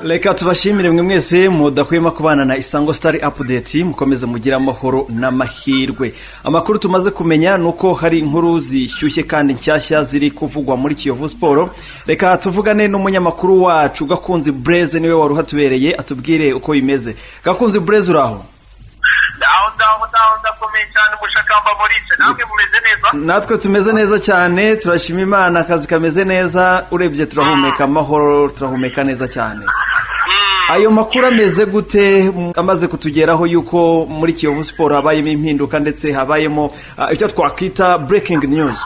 reka tubashimire mwe mwese mudahwema kubana na isango sitari apudeti mukomeze mugire amahoro n'amahirwe amakuru tumaze kumenya ni uko hari inkuru zishyushye kandi nshyashya ziri kuvugwa muri kiyovu siporo reka tuvugane n'umunyamakuru wacu gakunzi bureze niwe wari uhatubereye atubwire uko bimeze gakunzi bureze uraho ndaho ndaho ndaho ndakomeye cyane umushakamba murice namwe mumeze neza natwe tumeze neza cyane turashima imana akazi kameze neza urebye turahumeka amahoro turahumeka neza cyane ayo makuru ameze gute amaze kutugeraho yuko muri kiyovu siporo habayemo impinduka ndetse habayemo ah, icyo twakwita burekingi niyuzi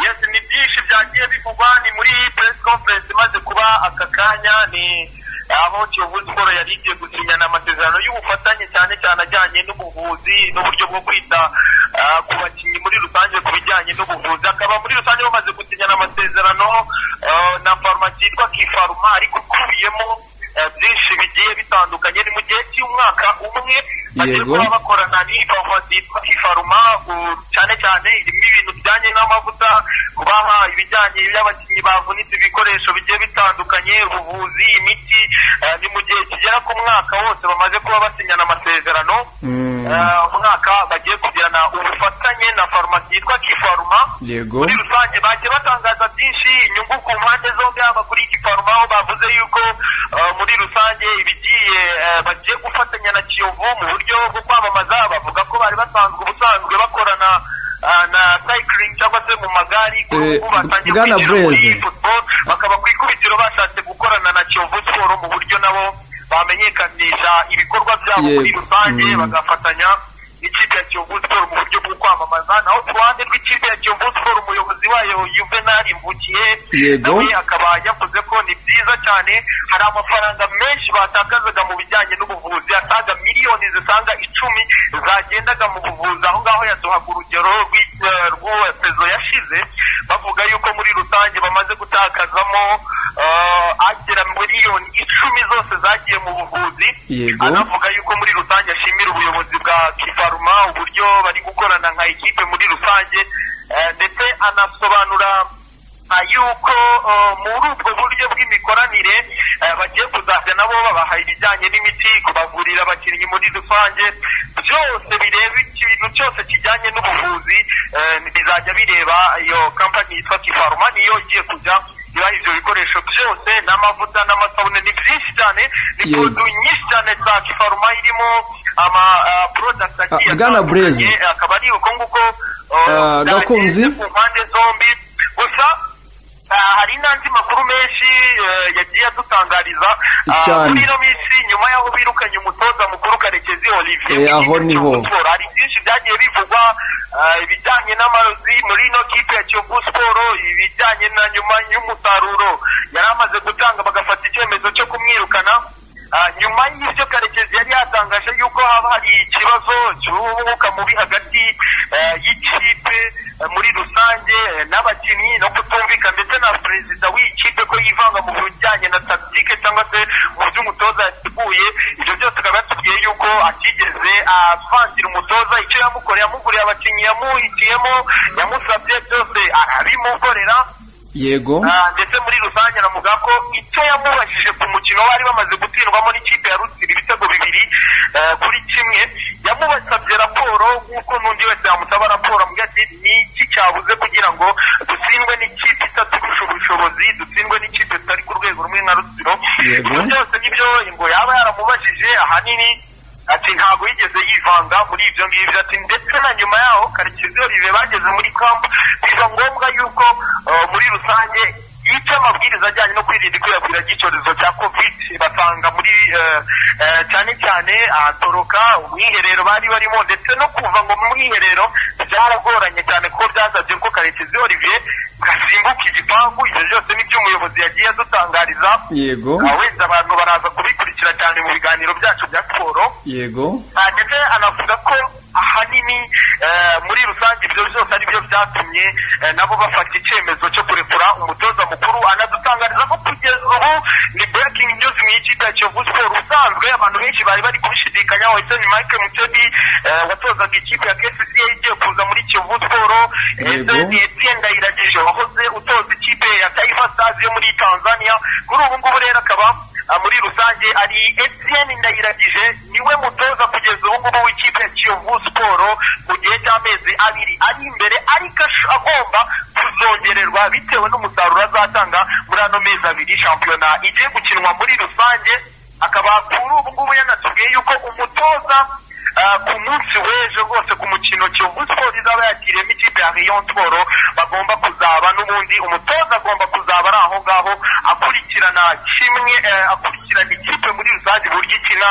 yes ni byinshi byagiye bivugwa ni muri press conference imaze kuba aka kanya ni aho kiyovu siporo yari igiye gusinyana amasezerano y'ubufatanye cyane cyane ajyanye n'ubuvuzi n'uburyo bwo kwita ah, ku bakinnyi muri rusange ku bijyanye n'ubuvuzi akaba muri rusange bamaze gusinyana amasezerano ah, na farumasi yitwa kifaruma ariko ukubiyemo ah, byinshi bigiye bitandukanye ni mu gihe cy'umwaka umwe bagiye Yego. kuba bakorana n'iyi farumasi yitwa kifaruma u- cyane cyane irimo ibintu bijyanye n'amavuta kubaha ibijyanye by'abakinnyi bavunitse ibikoresho bigiye bitandukanye ubuvuzi imiti eh, ni mu gihe kigera ku mwaka wose bamaze kuba basinyana amasezerano Mm. Eh, umwaka bagiye kugirana ubufatanye na farumasi yitwa kifaruma yego muri rusange bagiye batangaza byinshi inyungu ku mpande zombi haba kuri iki faruma aho bavuze yuko eh, muri rusange ibigiye eh, bagiye gufatanya na kiyovu mu buryo bwo kwamamaza bavuga ko bari basanzwe ubusanzwe bakorana eh, na cycling cyangwa se mu magari kuri Eh, ubu batangiye Bwana kwigira muri Blaise. football bakaba ku ikubitiro bashatse gukorana na kiyovu siporo mu buryo nabo bamenyekanisha ibikorwa byabo Yego. muri rusange Mm. bagafatanya n'ikipe ya Kiyovu Sport mu buryo bwo kwamamaza naho ku ruhande rw'ikipe ya Kiyovu Sport umuyobozi wayo Juvenal Mbukiye Yego. nawe akaba yavuze ko ni byiza cyane hari amafaranga menshi batakazaga mu bijyanye n'ubuvuzi asaga miliyoni zisaga icumi zagendaga mu buvuzi aho ngaho yaduhaga urugero rw'i- eh, rw'uwa pezo yashize bavuga yuko muri rusange bamaze gutakazamo eh, agera miliyoni icumi zose zagiye mu buvuzi Yego. anavuga yuko muri rusange ashimira ubuyobozi bwa kifaruma uburyo bari gukorana nka ekipe muri rusange eh, ndetse anasobanura ah, yuko eh, muri ubwo buryo bw'imikoranire eh, bagiye kuzajya nabo babaha ibijyanye n'imiti kubavurira abakinnyi muri rusange byose bireba ikintu cyose kijyanye n'ubuvuzi eh, bizajya bireba iyo kampani yitwa kifaruma niyo igiye kujya ibaha ibyo bikoresho byose n'amavuta n'amasabune ni byinshi cyane ni Yego. produit nyinshi cyane za kifaruma irimo ama ah, product agiye Ah, Bwana atandukanye, Blaise. akaba ari uko nguko Ah, Gakunzi. ku mpande zombi gusa ah, hari n'andi makuru menshi eh, yagiye adutangariza Ah, Cyane. muri ino minsi nyuma y'aho birukanye umutoza mukuru karekezi olivier Eh, aho w'ikipe niho. cy'Ikivu Sport. hari byinshi byagiye bivugwa ah, ibijyanye n'amarozi muri ino kipe ya kiyovu siporo ibijyanye na nyuma y'umusaruro yari amaze gutanga bagafata icyemezo cyo kumwirukana Ah, nyuma y'ibyo karekezi yari yatangaje yuko haba hari ikibazo cy'umwuka mubi hagati eh, y'ikipe eh, muri rusange eh, n'abakinnyi no kutumvika ndetse na perezida w'iyi kipe ko yivanga mu bijyanye na tagitike cyangwa se mu byo umutoza yateguye ibyo byose akaba yatubwiye yuko atigeze avangira umutoza icyo yamukoreye yamuguriye abakinnyi yamuhitiyemo yamusabye byose arabimukorera yego Ah, ndetse muri rusange anavuga ko icyo yamubajije ku mukino bari bamaze gutsindwamo n'ikipe ya Rutsiro ibitego bibiri eh, kuri kimwe yamubasabye raporo nk'uko n'undi wese yamusaba raporo ambwira ati ni iki cyabuze kugira ngo dutsindwe n'ikipe itaturusha ubushobozi dutsindwe n'ikipe zitari ku rwego rumwe nka Rutsiro Yego. ibyo byose nibyo ngo yaba yaramubajije ahanini ati ntabwo yigeze yivanga muri ibyo ngibyo ati ndetse na nyuma yaho karekezi olivier bageze muri kampu biba ngombwa yuko eh, muri rusange yica amabwiriza ajyanye no kwirinda ikwirakwira ry'icyorezo cya covid basanga muri eh, eh, cyane cyane ahatoroka umwiherero bari barimo ndetse no kuva ngo mu mwiherero byaragoranye cyane kuko byasabye ko karekezi olivier gasimbuka igipangu ibyo byose nibyo umuyobozi yagiye adutangariza yego Ah, wenda abantu baraza kubikurikira cyane mu biganiro byacu bya siporo yego Ah, ndetse anavuga ko ahanini eh, muri rusange ibyo byose ari byo byatumye eh, nabo bafata icyemezo cyo kurekura umutoza mukuru anadutangariza ko kugeza ubu ni breaking news mu ikipe ya kiyovu siporo usanzwe abantu benshi bari bari kubishidikanyaho ese ni mike mutebi eh, watozaga ikipe ya kcca igiye kuza muri kiyovu siporo ese Yego. ni Etienne Ndayiragije wahoze utoza ikipe ya Taifa Stars yo muri Tanzania kuri ubu ngubu rero akaba muri rusange ari Etienne Ndayiragije niwe mutoza kugeza ubu ngubu w'ikipe ya Kiyovu Sport mu gihe cy'amezi abiri ari imbere ariko agomba kuzongererwa bitewe n'umusaruro azatanga muri ano mezi abiri shampiyona igiye gukinwa muri rusange akaba kuri ubu ngubu yanatubwiye yuko umutoza ku munsi w'ejo rwose ku mukino Kiyovu Sport izaba yakiriyemo ikipe ya Rayon Sport bagomba kuzaba n'ubundi umutoza agomba kuzaba ari aho ngaho akurikirana kimwe akurikirana ikipe muri rusange uburyo ikina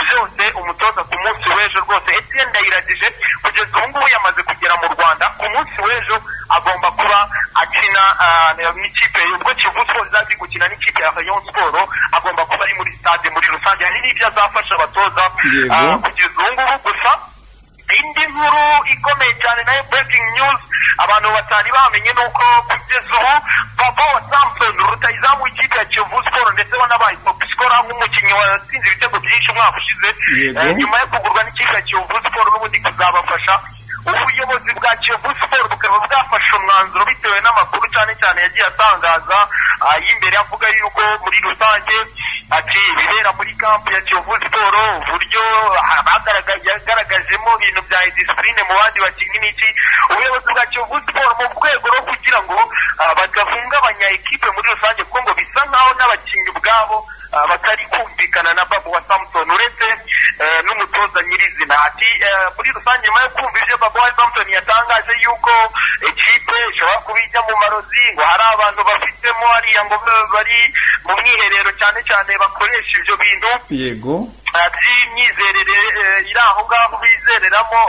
byose umutoza ku munsi w'ejo rwose Etienne Ndayiragije kugeza ubu ngubu yamaze kugera mu Rwanda ku munsi w'ejo agomba kuba akina n'ikipe ubwo Kiyovu Sport izazi gukina n'ikipe ya Rayon Sport agomba kuba ari muri stade muri rusange hari n'ibyo azafasha abatoza kugeza ubu ngubu gusa indi nkuru ikomeye cyane nayo breaking news abantu batari bamenye nuko kugeza ubu papa wa samson rutayizamu w'ikipe ya kiyovu sport ndetse wanabaye topisikora nk'umukinnyi watsinze ibitego byinshi umwaka ushize nyuma yo kugurwa n'ikipe ya kiyovu sport n'ubundi kuzabafasha ubuyobozi bwa kiyovu sport bukaba bwafashe umwanzuro bitewe n'amakuru cyane cyane yagiye atangaza y'imbere avuga yuko muri rusange ati ibibera muri kampu ya kiyovu siporo uburyo yagaragajemo ibintu bya disipurine mu bandi bakinnyi iki ubuyobozi bwa kiyovu siporo mu rwego rwo kugira ngo badahungabanya ekipe muri rusange kuko ngo bisa nk'aho n'abakinnyi ubwabo batari kumvikana na babu wa samusoni uretse n'umutoza nyirizina ati muri rusange nyuma yo kumva ibyo babu wa samusoni yatangaje yuko ekipe ishobora kuba ijya mu marozi ngo hari abantu bafitemo hariya ngo bari mu mwiherero cyane cyane bakoresha ibyo bintu yego by'imyizerere iri aho ngaho bizereramo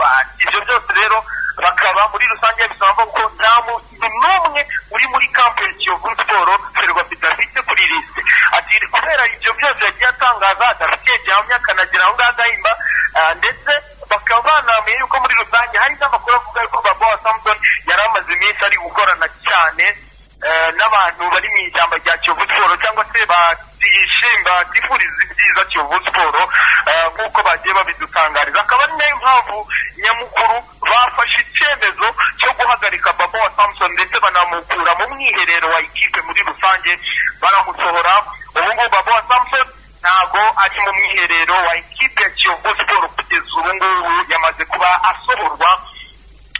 ibyo byose rero bakaba muri rusange bisaba ko nta muntu n'umwe uri muri kampu ya kiyovu siporo ferwafi dafite kuri lisite ati kubera ibyo byose yagiye atangaza adafite gihamya akanagira aho ngaho agahimba ndetse bakaba banamenye yuko muri rusange hari n'amakuru avuga yuko baba wa samson yari amaze iminsi ari gukorana cyane n'abantu bari mu ishyamba rya kiyovu siporo cyangwa se batishimba tifuriza ibyiza kiyovu siporo nk'uko bagiye babidutangariza akaba ari nayo mpamvu nyamukuru bafashe icyemezo cyo guhagarika baba wa samson ndetse banamukura mu mwiherero wa ikipe muri rusange baramusohora ubu ngubu baba wa samson ntabwo ari mu mwiherero wa ikipe ya kiyovu siporo kugeza ubu ngubu yamaze kuba asohorwa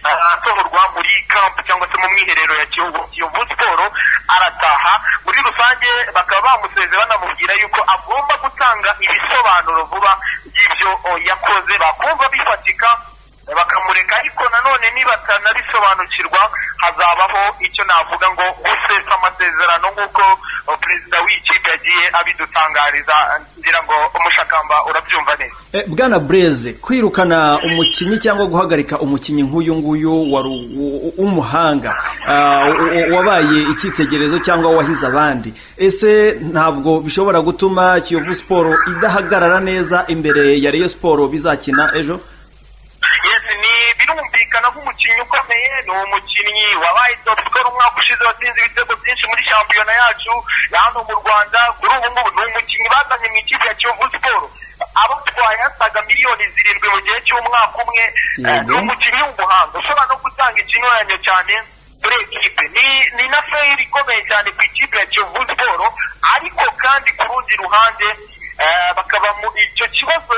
asohorwa muri kampu cyangwa se mu mwiherero ya kiyovu siporo arataha muri rusange bakaba bamuseze banamubwira yuko agomba gutanga ibisobanuro vuba by'ibyo yakoze bakumva bifatika bakamureka ariko nanone nibatanabisobanukirwa hazabaho icyo navuga ngo gusesa amasezerano nk'uko perezida w'ikipe yagiye abidutangariza ngira ngo umushakamba urabyumva neza bwana bureze kwirukana umukinnyi cyangwa guhagarika umukinnyi nk'uyu nguyu w'umuhanga wabaye icyitegererezo cyangwa wahize abandi ese ntabwo bishobora gutuma kiyovu siporo idahagarara neza imbere ya reyo siporo bizakina ejo birumvikana nk'umukinnyi ukomeye ni umukinnyi wabaye top score umwaka ushize watsinze ibitego byinshi muri shampiyona yacu ya hano mu rwanda kuri ubu ngubu ni umukinnyi bazanye mu ikipe ya kiyovu siporo abatwaye yasaga miliyoni zirindwi mu gihe cy'umwaka umwe ni umukinnyi w'umuhanga ushobora no gutanga ikinyuranyo cyane kuri ekipe ni na feyiri ikomeye cyane ku ikipe ya kiyovu siporo ariko kandi ku rundi ruhande bakaba icyo kibazo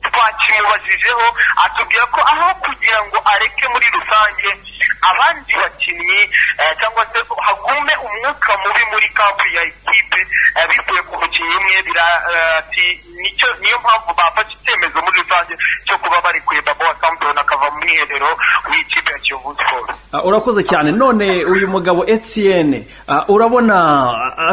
twakimubajijeho atubwira ko aho kugira ngo areke muri rusange abandi bakinnyi cyangwa se hagume umwuka mubi muri kampu ya ekipe bivuye ku mukinnyi umwe birati nicyo niyo mpamvu bafashe icyemezo muri rusange cyo kuba bari kureba wa samusoni akava mu mwiherero w'ikipe ya kiyovu siporo urakoze cyane none uyu mugabo etienne urabona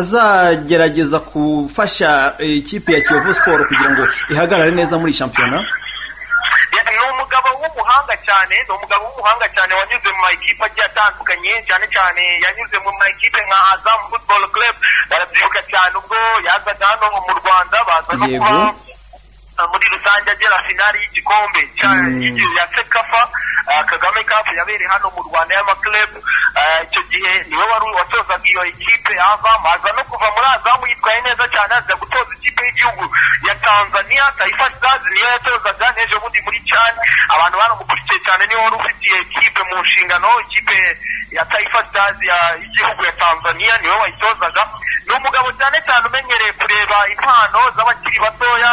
azagerageza gufasha ikipe ya kiyovu siporo kugira ngo ihagarare neza muri shampiyona ni umugabo w'umuhanga cyane ni umugabo w'umuhanga cyane wanyuze mu makipe agiye atandukanye cyane cyane yanyuze mu makipe nka azam football club barabyibuka cyane ubwo yazaga hano mu rwanda baza no kuba muri rusange agera finali y'igikombe ya sekafa kagame cup yabereye hano mu rwanda y'amakirebu icyo gihe niwe wari watozaga iyo ekipe azamu aza no kuva muri azamu yitwaye neza cyane aza gutoza ikipe y'igihugu ya tanzania taifa stars niyo yatozaga n'ejo bundi muri cyane abantu baramukurikiye cyane niwe wari ufitiye ekipe mu nshingano ikipe ya taifa stars y'igihugu ya tanzania niwe wayitozaga ni umugabo cyane cyane umenyereye kureba impano z'abakiri batoya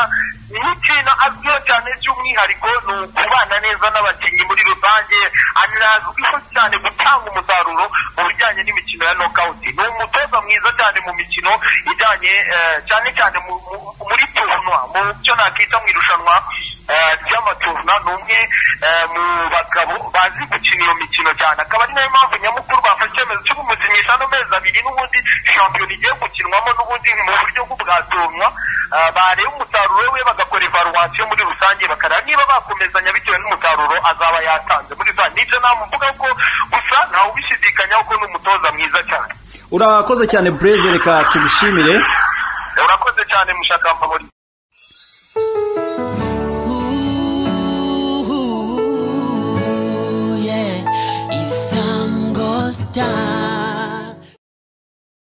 n'ikintu azwiho cyane by'umwihariko ni ukubana neza n'abakinnyi muri rusange anazwiho cyane gutanga umusaruro mu bijyanye n'imikino ya nokawuti ni umutoza mwiza cyane mu mikino ijyanye eh, cyane cyane mu- mu- muri turunwa mu cyo nakita mu irushanwa eh, ry'amaturuna ni umwe eh, mu bagabo bazi gukina iyo mikino cyane akaba ari nayo mpamvu nyamukuru bafashe icyemezo cyo kumukinisha ano mezi abiri n'ubundi shampiyona igiye gukinwamo n'ubundi mu buryo bw'ubwaturunwa eh, bareba umusaruro we bagakora evaluwasiyo muri rusange bakareba niba bakomezanya bitewe n'umusaruro azaba yatanze muri za nibyo namvuga ko gusa ntawe ubishidikanyaho ko ni umutoza mwiza cyane urakoze cyane bureze reka tugushimire urakoze cyane mushakambabori Ooh, yeah. Isango Star.